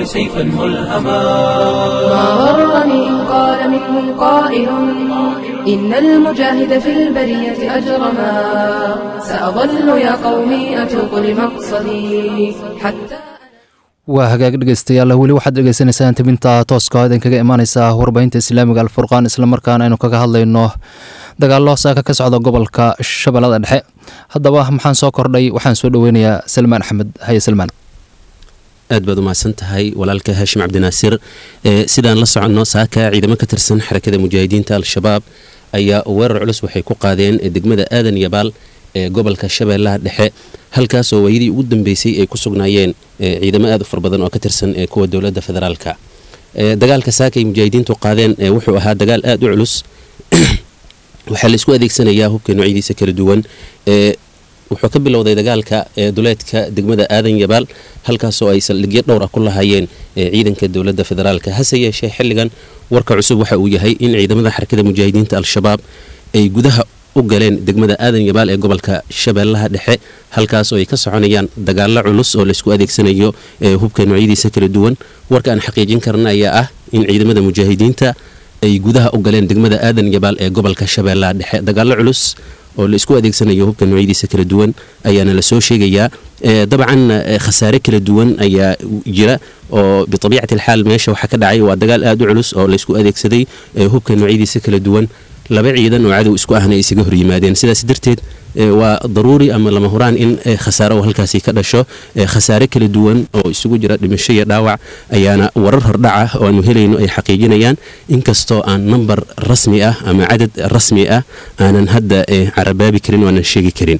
سيفا ملهما ما غرني إن قال منهم قائل إن المجاهد في البرية أجرما سأظل يا قومي أتوق لمقصدي حتى waa hagaag dhegeystayaal weli waxaad dhegeysanaysaan tibinta tooska oo idinkaga imaaneysa warbaahinta islaamiga alfurqaan islamarkaana aynu kaga hadlayno dagaallo saaka ka socda gobolka shabeellada dhexe haddaba maxaan soo kordhay waxaan soo dhoweynayaa salmaan axmed haye salmaan aad baad umahadsan tahay walaalka haashim cabdinaasir sidaan la soconno saaka ciidamo ka tirsan xarakada mujaahidiinta al-shabaab ayaa weerar culus waxay ku qaadeen degmada aadan yabaal ee gobolka shabeellaha dhexe halkaasoo waayadii ugu dambeysay ay ku sugnaayeen ciidamo aad u far badan oo ka tirsan ee kuwa dowladda federaalka dagaalka saaka ay mujaahidiintu qaadeen wuxuu ahaa dagaal aad u culus waxaa la isku adeegsanayaa hubka noocyadiisa kala duwan wuxuu ka bilowday dagaalka duleedka degmada aadan yabaal halkaasoo ay saldhigyo dhowr ah ku lahaayeen ciidanka dowladda federaalka hase yeeshee xilligan warka cusub waxa uu yahay in ciidamada xarakada mujaahidiinta al-shabaab ay gudaha u galeen degmada aadan yabaal ee gobolka shabeellaha dhexe halkaas oo ay ka soconayaan dagaalo culus oo laysku adeegsanayo hubka noocyadiisa kala duwan warka aan xaqiijin karna ayaa ah in ciidamada mujaahidiinta ay gudaha u galeen degmada aadan yabaal ee gobolka shabeellaha dhexe dagaalo culus oo la isku adeegsanayo hubka noocyadiisa kala duwan ayaana lasoo sheegayaa dabcan khasaare kala duwan ayaa jira oo biabiicati alxaal meesha waxaa ka dhacay waa dagaal aad u culus oo laysku adeegsaday hubka noocyadiisa kala duwan laba ciidan oo cadow isku ahna ay isaga hor yimaadeen sidaas darteed waa daruuri ama lama huraan in khasaare oo halkaasi ka dhasho khasaare kala duwan oo isugu jira dhimasho iyo dhaawac ayaana warar hordhaca oo aanu helayno ay xaqiijinayaan inkastoo aan nambar rasmi ah ama cadad rasmi ah aanan hadda carabaabi karin oo aanan sheegi karin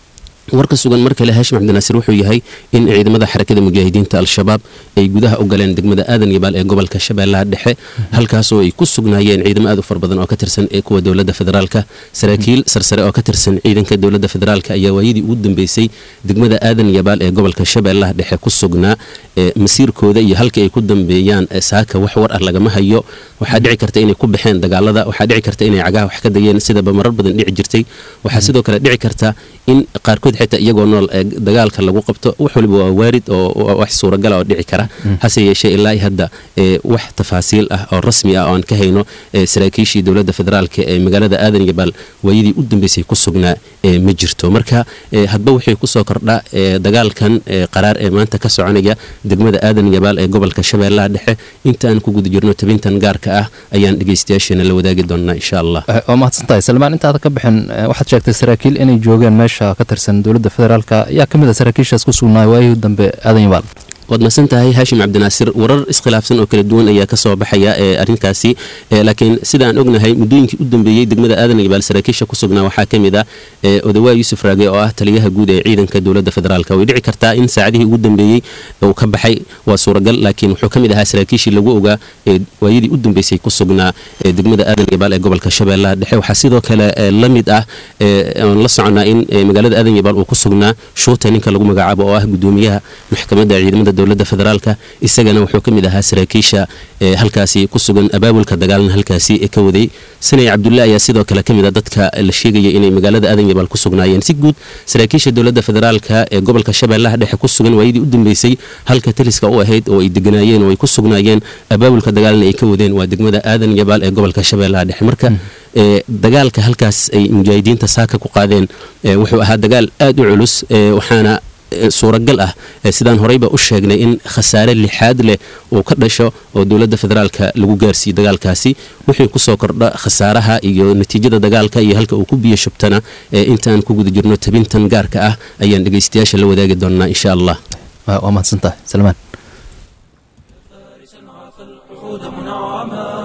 warka sugan mar kale haashim cabdinaasir wuxuu yahay in ciidamada xarakada mujaahidiinta al-shabaab ay gudaha u galeen degmada aadan yabaal ee gobolka shabeellaha dhexe halkaasoo ay ku sugnaayeen ciidamo aad u far badan oo ka tirsan ee kuwa dowladda federaalka saraakiil sarsare oo ka tirsan ciidanka dowladda federaalka ayaa waayadii ugu dambeysay degmada aadan yabaal ee gobolka shabeellaha dhexe ku sugnaa masiirkooda iyo halka ay ku dambeeyaan saaka wax war ah lagama hayo waxaa dhici karta inay ku baxeen dagaalada waxaa dhici karta inay cagaha wax ka dayeen sidaba marar badan dhici jirtay waxaa sidoo kale dhici karta in qaarkood xitaa iyagoo nool dagaalka lagu qabto wax waliba waa waarid oo wax suuragala oo dhici kara hase yeeshee ilaa hadda wax tafaasiil ah oo rasmi ah oo aan ka hayno saraakiishii dowladda federaalka ee magaalada aadan yabaal waayadii u dambeysay ku sugnaa ma jirto marka hadba waxay kusoo kordha dagaalkan qaraar ee maanta ka soconaya degmada aadan yabaal ee gobolka shabeellaha dhexe inta aan ku guda jirno tabintan gaarka ah ayaan dhegeystayaasheena la wadaagi doonaa insha allah waa mahadsantahay salmaan intaada ka bixin waxaad sheegtay saraakiil inay joogeen meesha ka tirsan dowladda federaalka ayaa ka mid a saraakiishaas ku sugnaay waayihii dambe aadan yabaal waad mahadsan tahay haashim cabdinaasir warar iskhilaafsan oo kala duwan ayaa kasoo baxaya ee arrinkaasi laakiin sida aan ognahay muddooyinkii u dambeeyey degmada aadan yabaal saraakiisha ku sugnaa waxaa ka mid ah odawaa yuusuf raage oo ah taliyaha guud ee ciidanka dowladda federaalk way dhici kartaa in saacadihii ugu dambeeyey uu ka baxay waa suuragal laakiin wuxuu ka mid ahaa saraakiishii lagu ogaa ee waayadii u dambeysay ku sugnaa degmada aadan yabaal ee gobolka shabeellaha dhexe waxaa sidoo kale la mid ah oon la soconaa in magaalada aadan yabaal uu ku sugnaa shuuta ninka lagu magacaabo oo ah gudoomiyaha maxkamadda ciidamada dowladda federaalka isagana wuxuu ka mid ahaa saraakiisha halkaasi ku sugan abaabulka dagaalna halkaasi ka waday sanay cabdulle ayaa sidoo kale ka mid a dadka la sheegaya inay magaalada aadan yabaal ku sugnaayeen si guud saraakiisha dowladda federaalka ee gobolka shabeellaha dhexe ku sugan waayadii u dambeysay halka taliska u ahayd oo ay deganaayeen oo ay ku sugnaayeen abaabulka dagaalna ay ka wadeen waa degmada aadan yabaal ee gobolka shabeellaha dhexe marka dagaalka halkaas ay mujaahidiinta saaka ku qaadeen wuxuu ahaa dagaal aad u culus waxaana suuragal ah sidaan horeyba u sheegnay in khasaare lixaad leh uu ka dhasho oo dowladda federaalka lagu gaarsiiye dagaalkaasi wixii kusoo kordha khasaaraha iyo natiijada dagaalka iyo halka uu ku biyo shubtana intaan ku guda jirno tabintan gaarka ah ayaan dhegeystayaasha la wadaagi doonaa insha allah waa mahadsantahay salmaan منعما